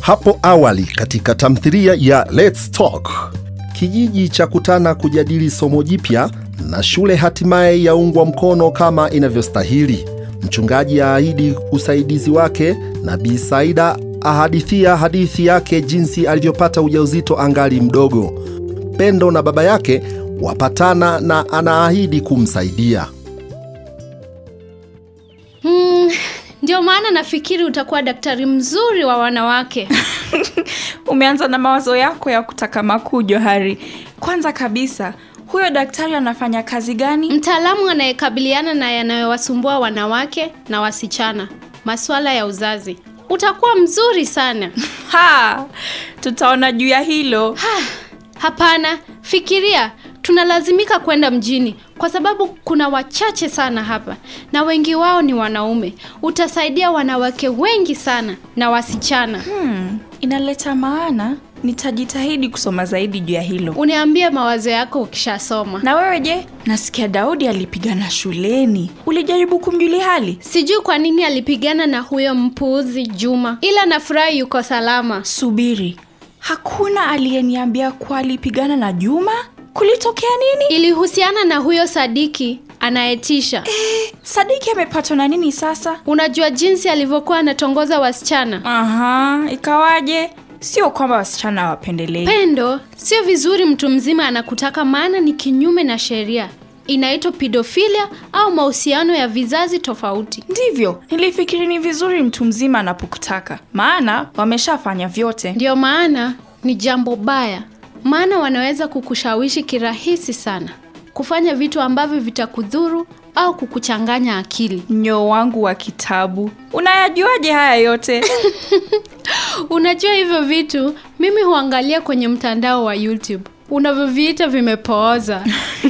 Hapo awali katika tamthilia ya Let's Talk, kijiji cha kutana kujadili somo jipya na shule hatimaye yaungwa mkono kama inavyostahili. Mchungaji aahidi usaidizi wake na Bi Saida ahadithia hadithi yake jinsi alivyopata ujauzito angali mdogo. Pendo na baba yake wapatana na anaahidi kumsaidia. Mm, ndio maana nafikiri utakuwa daktari mzuri wa wanawake. Umeanza na mawazo yako ya kutaka makuu, Johari. Kwanza kabisa, huyo daktari anafanya kazi gani? Mtaalamu anayekabiliana na yanayowasumbua wanawake na wasichana, masuala ya uzazi. Utakuwa mzuri sana. Ha, tutaona juu ya hilo. Ha, hapana, fikiria tunalazimika kwenda mjini kwa sababu kuna wachache sana hapa na wengi wao ni wanaume. Utasaidia wanawake wengi sana na wasichana. Hmm, inaleta maana. Nitajitahidi kusoma zaidi juu ya hilo. Uniambie mawazo yako ukishasoma. Na wewe je? Nasikia Daudi alipigana shuleni. Ulijaribu kumjulia hali? Sijui kwa nini alipigana na huyo mpuuzi Juma, ila nafurahi yuko salama. Subiri, hakuna aliyeniambia kuwa alipigana na Juma? Kulitokea nini? Ilihusiana na huyo Sadiki anayetisha. Eh, Sadiki amepatwa na nini sasa? Unajua jinsi alivyokuwa anatongoza wasichana. Aha, ikawaje? Sio kwamba wasichana hawapendelei. Pendo, sio vizuri mtu mzima anakutaka, maana ni kinyume na sheria. Inaitwa pedofilia au mahusiano ya vizazi tofauti. Ndivyo, nilifikiri ni vizuri mtu mzima anapokutaka, maana wameshafanya vyote. Ndio maana ni jambo baya, maana wanaweza kukushawishi kirahisi sana kufanya vitu ambavyo vitakudhuru au kukuchanganya akili. Nyoo wangu wa kitabu, unayajuaje haya yote? Unajua hivyo vitu mimi huangalia kwenye mtandao wa YouTube unavyoviita vimepooza.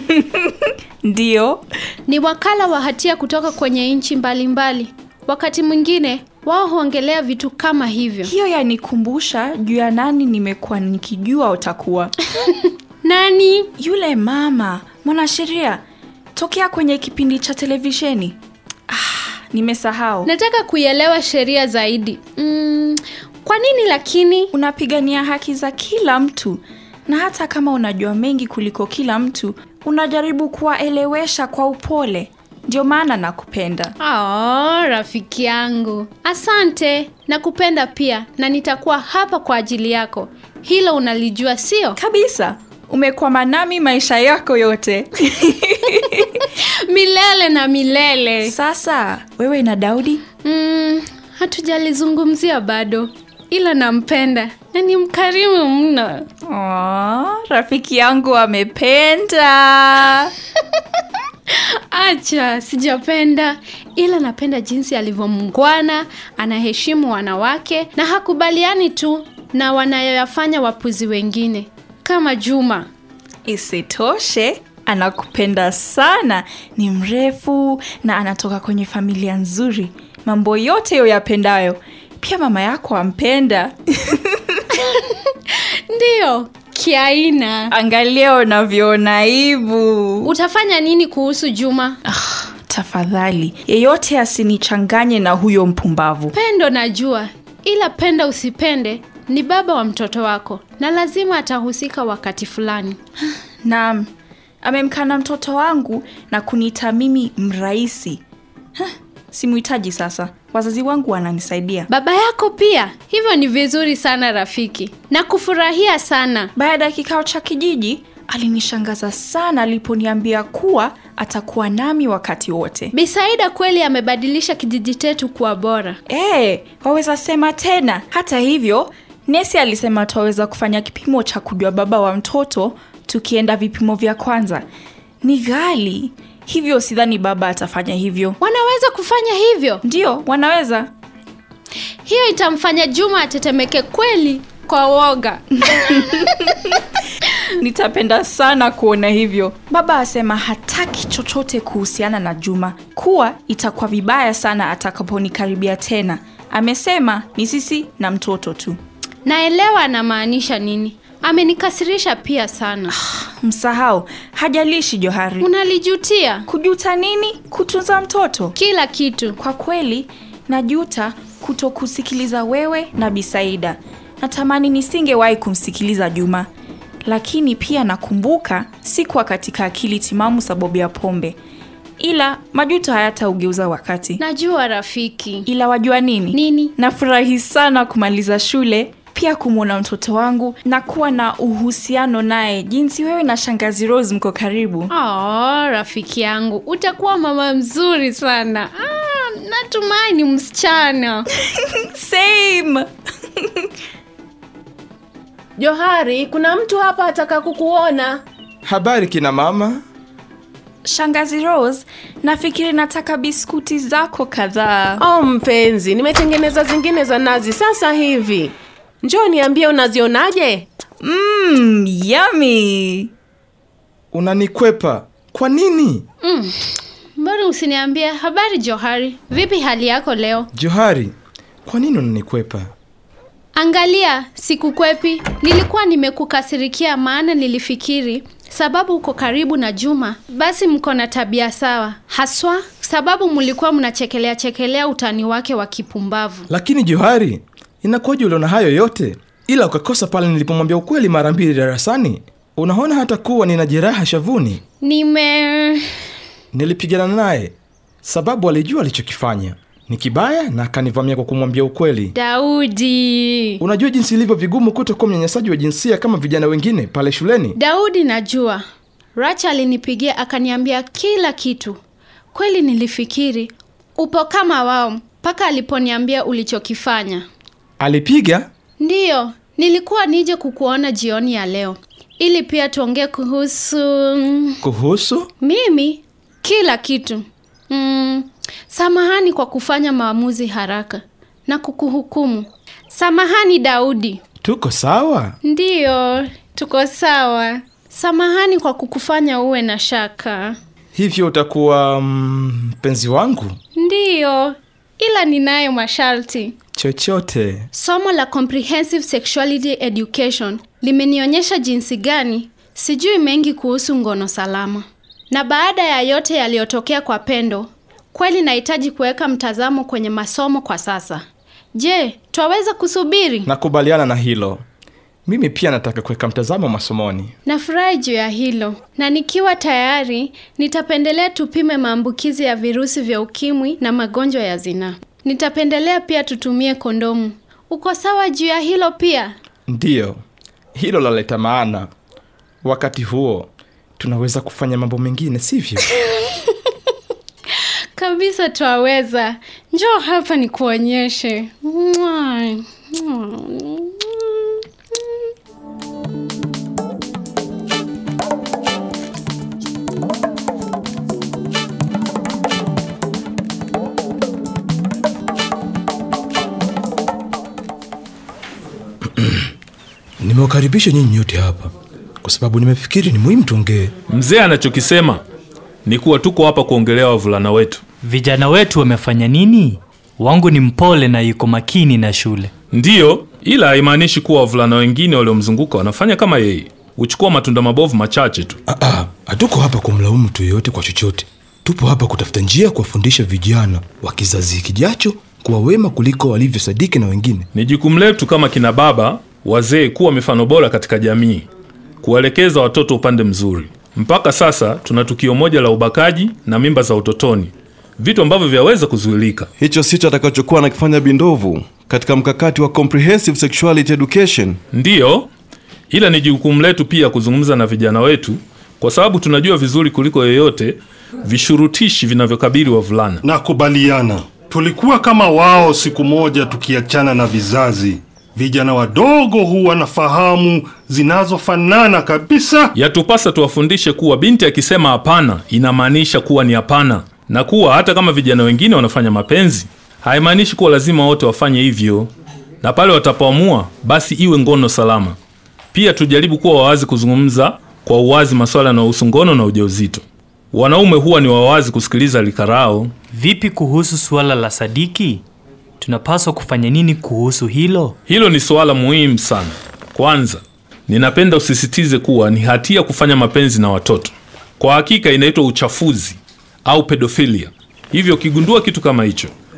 Ndiyo, Ni wakala wa hatia kutoka kwenye nchi mbalimbali. Wakati mwingine wao huongelea vitu kama hivyo. hiyo yanikumbusha juu ya nani nimekuwa nikijua utakuwa Nani? yule mama mwanasheria tokea kwenye kipindi cha televisheni. Ah, nimesahau. Nataka kuielewa sheria zaidi. Mm, kwa nini lakini? Unapigania haki za kila mtu, na hata kama unajua mengi kuliko kila mtu, unajaribu kuwaelewesha kwa upole. Ndio maana nakupenda. Oh, rafiki yangu, asante. Nakupenda pia na nitakuwa hapa kwa ajili yako. Hilo unalijua, sio? Kabisa, umekwama nami maisha yako yote. Milele na milele. Sasa wewe na Daudi Mm, hatujalizungumzia bado, ila nampenda na ni mkarimu mno. Oh, rafiki yangu amependa. Acha, sijapenda, ila napenda jinsi alivyomngwana, anaheshimu wanawake na hakubaliani tu na wanayoyafanya wapuzi wengine kama Juma. Isitoshe, anakupenda sana, ni mrefu na anatoka kwenye familia nzuri. Mambo yote yo yapendayo. Pia mama yako ampenda. Ndiyo, kiaina. Angalia unavyoona aibu. Utafanya nini kuhusu Juma? Ah, tafadhali yeyote asinichanganye na huyo mpumbavu. Pendo najua, ila penda usipende, ni baba wa mtoto wako na lazima atahusika wakati fulani. Naam, amemkana mtoto wangu na kuniita mimi mraisi. Hah, Simuhitaji sasa, wazazi wangu wananisaidia. Baba yako pia, hivyo ni vizuri sana rafiki, na kufurahia sana. Baada ya kikao cha kijiji, alinishangaza sana aliponiambia kuwa atakuwa nami wakati wote. Bisaida kweli amebadilisha kijiji chetu kuwa bora. Eh, waweza sema tena. Hata hivyo, nesi alisema twaweza kufanya kipimo cha kujua baba wa mtoto tukienda vipimo vya kwanza. Ni ghali, hivyo sidhani baba atafanya hivyo. Wanaweza kufanya hivyo? Ndiyo, wanaweza. Hiyo itamfanya Juma atetemeke kweli kwa woga. Nitapenda sana kuona hivyo. Baba asema hataki chochote kuhusiana na Juma, kuwa itakuwa vibaya sana atakaponikaribia tena. Amesema ni sisi na mtoto tu. Naelewa anamaanisha nini. Amenikasirisha pia sana. Msahau, hajalishi Johari. Unalijutia Kujuta nini? Kutunza mtoto? kila kitu. Kwa kweli najuta kutokusikiliza wewe na Bisaida. natamani nisingewahi kumsikiliza Juma, lakini pia nakumbuka sikuwa katika akili timamu sababu ya pombe, ila majuto hayataugeuza wakati. Najua rafiki. Ila wajua nini? Nini? Nafurahi sana kumaliza shule, pia kumwona mtoto wangu na kuwa na uhusiano naye, jinsi wewe na shangazi Rose mko karibu. Oh, rafiki yangu, utakuwa mama mzuri sana. Ah, natumai ni msichana. Same. Johari, kuna mtu hapa ataka kukuona. Habari kina mama. Shangazi Rose, nafikiri nataka biskuti zako kadhaa. Oh mpenzi, nimetengeneza zingine za nazi sasa hivi. Njoo niambie unazionaje? Mmm, yummy. Unanikwepa kwa nini? Mbona usiniambie habari Johari? Vipi hali yako leo? Johari, kwa nini unanikwepa? Angalia, sikukwepi. Nilikuwa nimekukasirikia maana nilifikiri sababu uko karibu na Juma, basi mko na tabia sawa, haswa sababu mlikuwa mnachekelea chekelea utani wake wa kipumbavu. Lakini Johari, inakuwaje uliona hayo yote ila ukakosa pale nilipomwambia ukweli mara mbili darasani? Unaona hata kuwa nina jeraha shavuni. Nime Nilipigana naye sababu alijua alichokifanya ni kibaya na akanivamia kwa kumwambia ukweli. Daudi. Unajua jinsi ilivyo vigumu kutokuwa mnyanyasaji wa jinsia kama vijana wengine pale shuleni. Daudi, najua Racha alinipigia akaniambia kila kitu. Kweli nilifikiri upo kama wao mpaka aliponiambia ulichokifanya. Alipiga Ndiyo, nilikuwa nije kukuona jioni ya leo ili pia tuongee kuhusu mm, kuhusu mimi kila kitu. Mm, samahani kwa kufanya maamuzi haraka na kukuhukumu. Samahani Daudi. tuko sawa. Ndiyo, tuko sawa. Samahani kwa kukufanya uwe na shaka. Hivyo utakuwa mm, mpenzi wangu Ndiyo, ila ninayo masharti. chochote. Somo la Comprehensive Sexuality Education limenionyesha jinsi gani sijui mengi kuhusu ngono salama. Na baada ya yote yaliyotokea kwa Pendo, kweli nahitaji kuweka mtazamo kwenye masomo kwa sasa. Je, twaweza kusubiri? Nakubaliana na hilo. Mimi pia nataka kuweka mtazamo masomoni. Nafurahi juu ya hilo, na nikiwa tayari nitapendelea tupime maambukizi ya virusi vya ukimwi na magonjwa ya zinaa. Nitapendelea pia tutumie kondomu. Uko sawa juu ya hilo pia? Ndiyo, hilo laleta maana. Wakati huo tunaweza kufanya mambo mengine, sivyo? Kabisa twaweza. Njoo hapa nikuonyeshe. Mwah. Mwah. Nimewakaribisha nyinyi nyote hapa kwa sababu nimefikiri ni muhimu tuongee. Mzee anachokisema ni kuwa tuko hapa kuongelea wavulana wetu. Vijana wetu wamefanya nini? Wangu ni mpole na yuko makini na shule. Ndiyo, ila haimaanishi kuwa wavulana wengine waliomzunguka wanafanya kama yeye, huchukua matunda mabovu machache tu. Ah, ah, hatuko hapa kumlaumu mtu yeyote kwa chochote. Tupo hapa kutafuta njia ya kuwafundisha vijana wa kizazi kijacho kuwa wema kuliko walivyosadiki na wengine. Ni jukumu letu kama kina baba wazee kuwa mifano bora katika jamii, kuwaelekeza watoto upande mzuri. Mpaka sasa tuna tukio moja la ubakaji na mimba za utotoni, vitu ambavyo vyaweza kuzuilika. Hicho sicho atakachokuwa anakifanya Bindovu katika mkakati wa Comprehensive Sexuality Education. Ndiyo, ila ni jukumu letu pia kuzungumza na vijana wetu, kwa sababu tunajua vizuri kuliko yeyote vishurutishi vinavyokabili wavulana. Nakubaliana. Tulikuwa kama wao siku moja, tukiachana na vizazi. Vijana wadogo huwa na fahamu zinazofanana kabisa. Yatupasa tuwafundishe kuwa binti akisema hapana inamaanisha kuwa ni hapana, na kuwa hata kama vijana wengine wanafanya mapenzi haimaanishi kuwa lazima wote wafanye hivyo, na pale watapoamua basi iwe ngono salama. Pia tujaribu kuwa wawazi kuzungumza kwa uwazi masuala yanayohusu ngono na ujauzito. Wanaume huwa ni wawazi kusikiliza likarao. Vipi kuhusu suala la Sadiki? Tunapaswa kufanya nini kuhusu hilo? Hilo ni suala muhimu sana. Kwanza, ninapenda usisitize kuwa ni hatia kufanya mapenzi na watoto. Kwa hakika inaitwa uchafuzi au pedofilia. Hivyo ukigundua kitu kama hicho,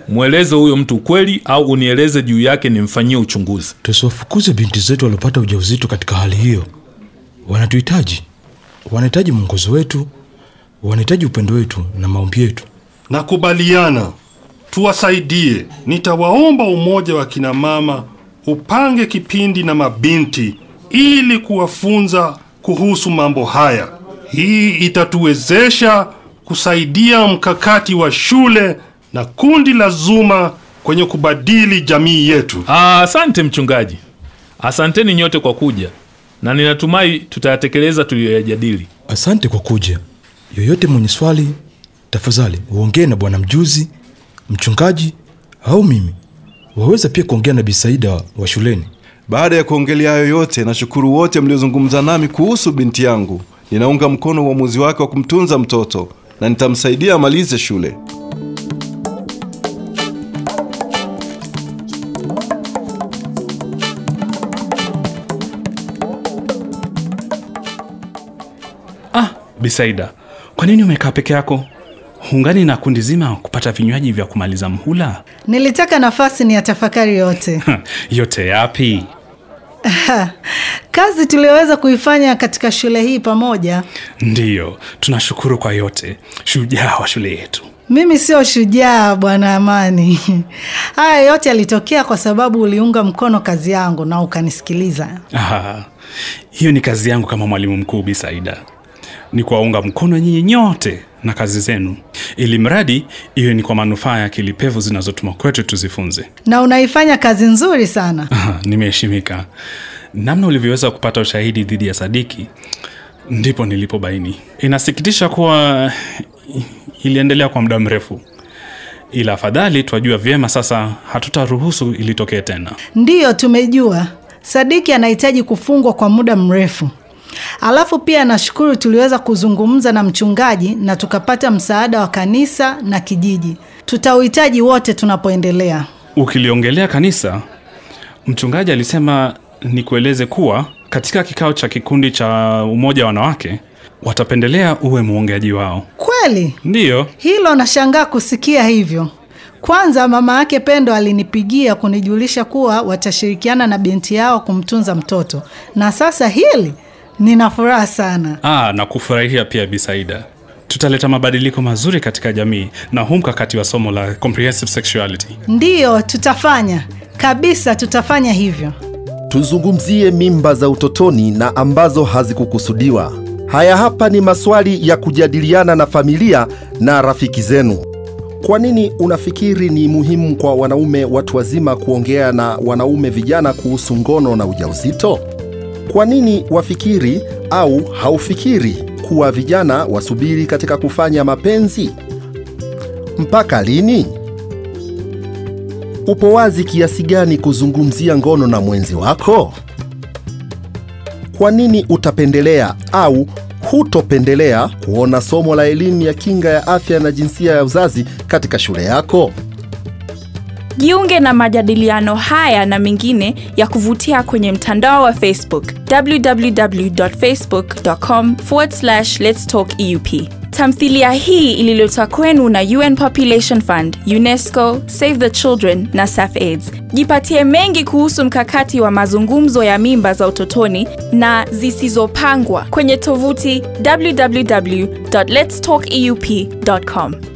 mweleze huyo mtu ukweli au unieleze juu yake nimfanyie uchunguzi. tusiwafukuze binti zetu waliopata ujauzito katika hali hiyo wanatuhitaji wanahitaji mwongozo wetu wanahitaji upendo wetu na maombi yetu Nakubaliana, tuwasaidie. Nitawaomba umoja wa kina mama upange kipindi na mabinti ili kuwafunza kuhusu mambo haya. Hii itatuwezesha kusaidia mkakati wa shule na kundi la Zuma kwenye kubadili jamii yetu. Ah, Asante mchungaji, asanteni nyote kwa kuja, na ninatumai tutayatekeleza tuliyoyajadili. asante kwa kuja yoyote mwenye swali tafadhali uongee na bwana mjuzi mchungaji au mimi waweza pia kuongea na bisaida wa shuleni Baada ya kuongelea hayo yote, nashukuru wote mliozungumza nami kuhusu binti yangu. Ninaunga mkono uamuzi wake wa kumtunza mtoto na nitamsaidia amalize shule. Ah, Bisaida, kwa nini umekaa peke yako? Hungani na kundi zima kupata vinywaji vya kumaliza mhula? Nilitaka nafasi ni ya tafakari yote Yote yapi? kazi tuliyoweza kuifanya katika shule hii pamoja. Ndiyo, tunashukuru kwa yote. Shujaa wa shule yetu. Mimi sio shujaa, bwana Amani. Haya yote yalitokea kwa sababu uliunga mkono kazi yangu na ukanisikiliza. Aha, hiyo ni kazi yangu kama mwalimu mkuu Bisaida, ni kuwaunga mkono nyinyi nyote na kazi zenu, ili mradi iwe ni kwa manufaa ya akili pevu zinazotuma kwetu tuzifunze. na unaifanya kazi nzuri sana. Aha, nimeheshimika. Namna ulivyoweza kupata ushahidi dhidi ya Sadiki ndipo nilipobaini. Inasikitisha kuwa iliendelea kwa muda mrefu, ila afadhali twajua vyema sasa, hatutaruhusu ilitokee tena. Ndiyo, tumejua Sadiki anahitaji kufungwa kwa muda mrefu. Alafu pia nashukuru tuliweza kuzungumza na mchungaji na tukapata msaada wa kanisa na kijiji. Tutauhitaji wote tunapoendelea. Ukiliongelea kanisa, mchungaji alisema nikueleze kuwa katika kikao cha kikundi cha umoja wa wanawake watapendelea uwe mwongeaji wao. Kweli Ndiyo, hilo nashangaa kusikia hivyo. Kwanza mama yake Pendo alinipigia kunijulisha kuwa watashirikiana na binti yao kumtunza mtoto, na sasa hili nina furaha sana. ah, na kufurahia pia Bisaida. Tutaleta mabadiliko mazuri katika jamii na huu mkakati wa somo la comprehensive sexuality. Ndiyo, tutafanya kabisa, tutafanya hivyo. Tuzungumzie mimba za utotoni na ambazo hazikukusudiwa. Haya hapa ni maswali ya kujadiliana na familia na rafiki zenu. Kwa nini unafikiri ni muhimu kwa wanaume watu wazima kuongea na wanaume vijana kuhusu ngono na ujauzito? Kwa nini wafikiri au haufikiri kuwa vijana wasubiri katika kufanya mapenzi? Mpaka lini? Upo wazi kiasi gani kuzungumzia ngono na mwenzi wako? Kwa nini utapendelea au hutopendelea kuona somo la elimu ya kinga ya afya na jinsia ya uzazi katika shule yako? Jiunge na majadiliano haya na mengine ya kuvutia kwenye mtandao wa Facebook www.facebook.com lets talk eup. Tamthilia hii ililetwa kwenu na UN Population Fund, UNESCO, Save the Children na SAFAIDS. Jipatie mengi kuhusu mkakati wa mazungumzo ya mimba za utotoni na zisizopangwa kwenye tovuti www.letstalkeup.com.